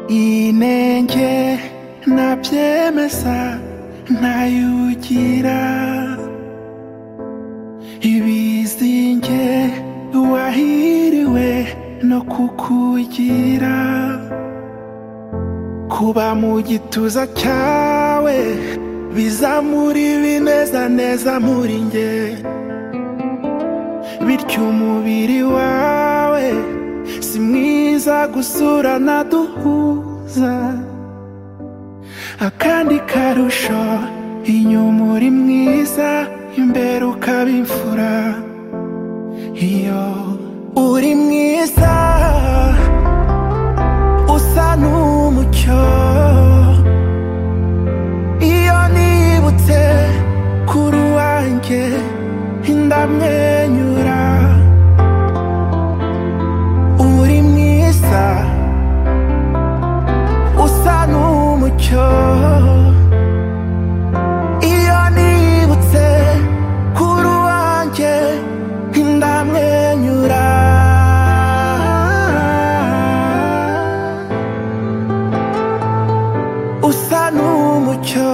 inenge nabyemeza ntayugira ibizinge wahiriwe no kukugira kuba mu gituza cyawe bizamura ibinezaneza muri nge bityo umubiri wawe si mwiza gusura naduhuza akandi karusho inyuma uri mwiza imbere ukaba imfura iyo uri mwiza usa n'umucyo iyo nibutse kuri uwanjye ndamwenyura uri mwiza usa n'umucyo iyo nibutse kuri uwanjye ndamwenyura usa n'umucyo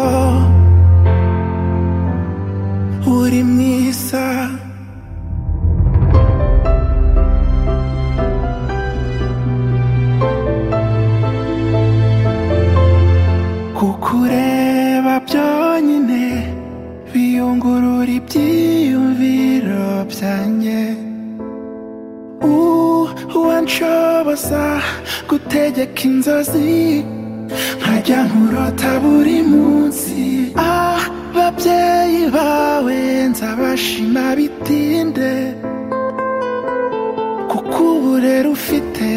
uri mwiza kukureba byonyine biyungurura ibyiyumviro byanjye uwanshoboza gutegeka inzozi nkajya nkurota buri munsi ah babyeyi bawe nzabashima bitinde kuko uburere ufite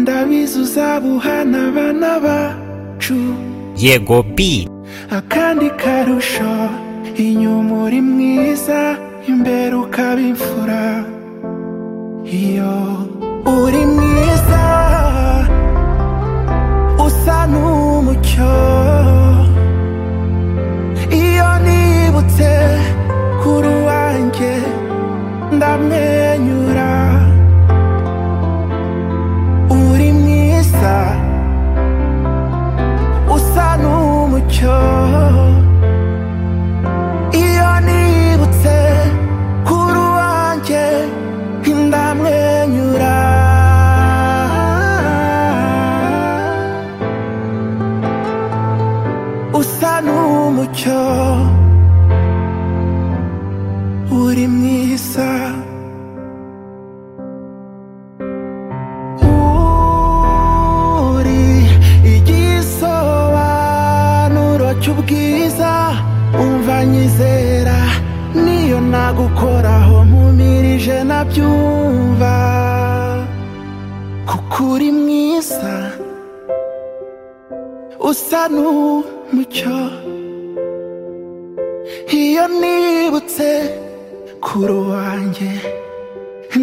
ndabizi uzabuhana abana bacu yego bi akandi karusho inyuma uri mwiza imbere ukaba imfura iyo uri mwiza usa n'umucyo iyo nibutse kuri uwanjye ndamwenyura uri mwiza usa n'umucyo iyo nibutse kuri uwanjye ndamwenyura usa n'umucyo uri mwiza uri igisobanuro cy'ubwiza umva nyizera niyo nagukoraho mpumirije nabyumva kuko uri mwiza usa n'umucyo iyo nibutse kuri uwanjye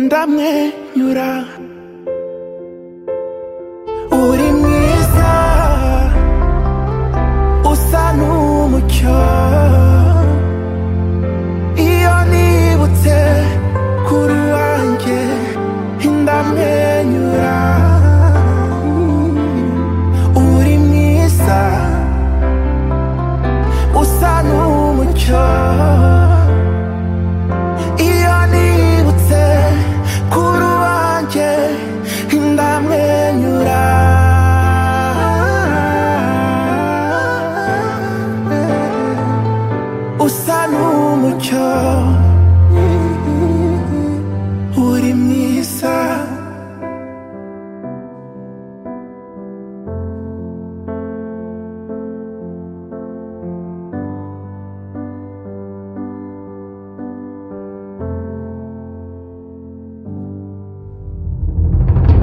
ndamwenyura